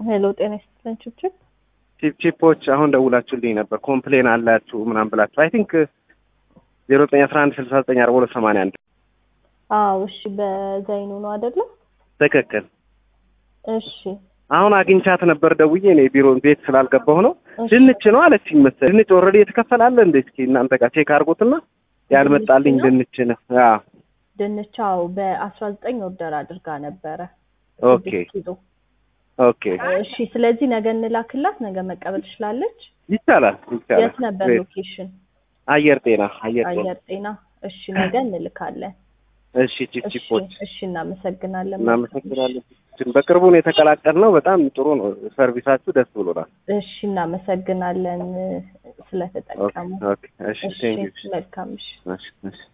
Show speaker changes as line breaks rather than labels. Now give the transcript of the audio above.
ሄሎ ጤና ይስጥልን ችብችብ
ቺፕ ቺፖች አሁን ደውላችሁልኝ ነበር ኮምፕሌን አላችሁ ምናምን ብላችሁ አይ ቲንክ ዜሮ ዘጠኝ አስራ አንድ ስልሳ ዘጠኝ አርባ ሁለት ሰማንያ አንድ
አዎ እሺ በዛይኑ ነው አይደለም
ትክክል
እሺ
አሁን አግኝቻት ነበር ደውዬ እኔ ቢሮ ቤት ስላልገባሁ ነው
እሺ።
ድንች ነው አለችኝ መሰለኝ ድንች ኦልሬዲ የተከፈላለ እንደ እስኪ እናንተ ጋር ቼክ አድርጎትና ያልመጣልኝ
ድንች
ድንች ነው አዎ
ድንቻው በአስራ ዘጠኝ ኦርደር አድርጋ ነበረ
ኦኬ
ስድስት ኪሎ
ኦኬ
እሺ ስለዚህ ነገ እንላክላት ነገ መቀበል ትችላለች
ይቻላል ይቻላል
የት ነበር
ግሬት።
ሎኬሽን
አየር ጤና አየር ጤና
አየር ጤና እሺ ነገ እንልካለን
እሺ ቺፕ
እሺ
ቺፖች
እሺ እናመሰግናለን
እናመሰግናለን በቅርቡ ነው የተቀላቀልነው በጣም ጥሩ ነው ሰርቪሳችሁ ደስ ብሎናል
እሺ እናመሰግናለን
ኦኬ
ስለተጠቀሙ
ኦኬ እሺ
እሺ
ቴንክ ዩ
መልካም እሺ
እሺ እሺ